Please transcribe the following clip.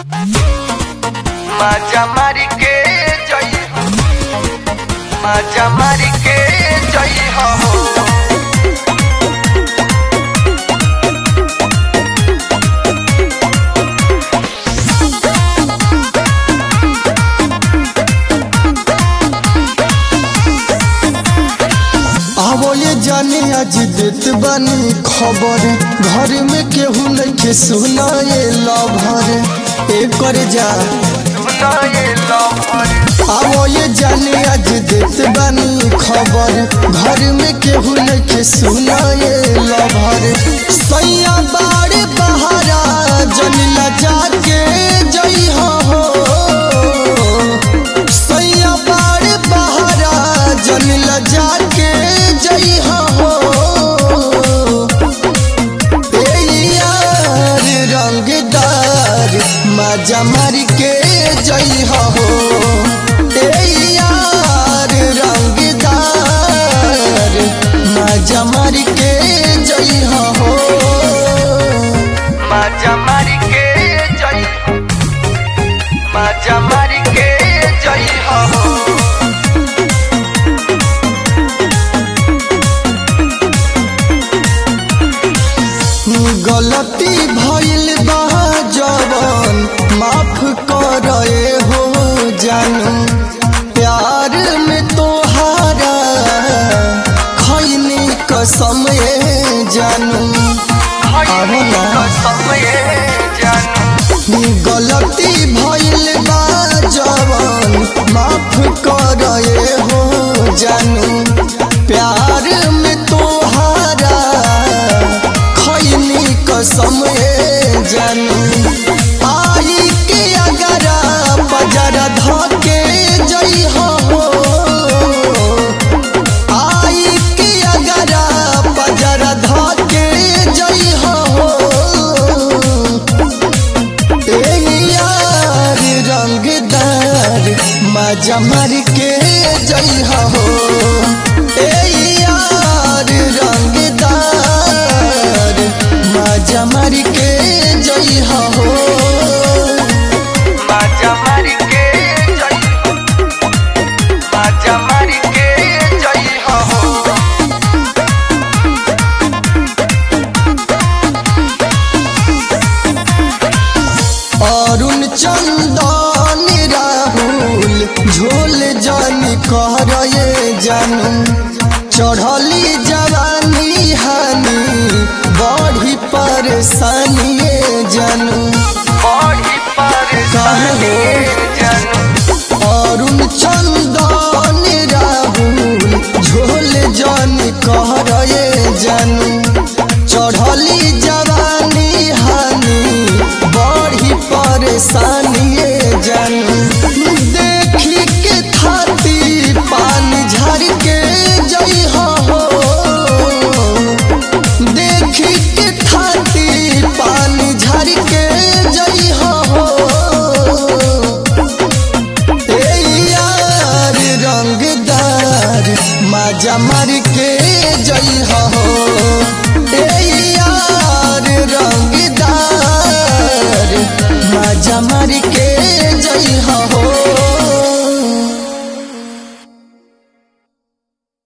माझ्या मारी के जई हो माझ्या मारी के जई हो आवो ये जाने आज देत बानी खबर घर में केहू नइखे सुना ये लभर एकर जा सुना ये लवर आवो ये जाने आज देत बानी खबर घर में केहू नइखे सुना ये लभर सैया बाड़े बहारा जनिला जाके जई हो सैया बाड़े बहारा जनिला जाके जई हो ए यार रंगदार मजा मार के जई हो ए यार रंगदार मजा मार के जई हो माझ्या मारी के जई हो माझ्या मारी के जई हो गलती भइल बा जवन माफ करे हो जानू प्यार में तोहारा खैनी कसम ए जानू हई समय जानू गलती भइल बा जवन माफ करे हो जानू प्यार में तोहारा खैनी कसम ए जानू आई के अगर बजरा धके जई हो आई के अगर बजरा धके जई हो ए यार रंगदार मजा मार के जई हो ए यार रंगदार मजा मार के जई हो माझ्या मारी के जई हो माझ्या मारी के जई हो अरुण चंदन राहुल झोल जानी कर ये जानू चढ़ली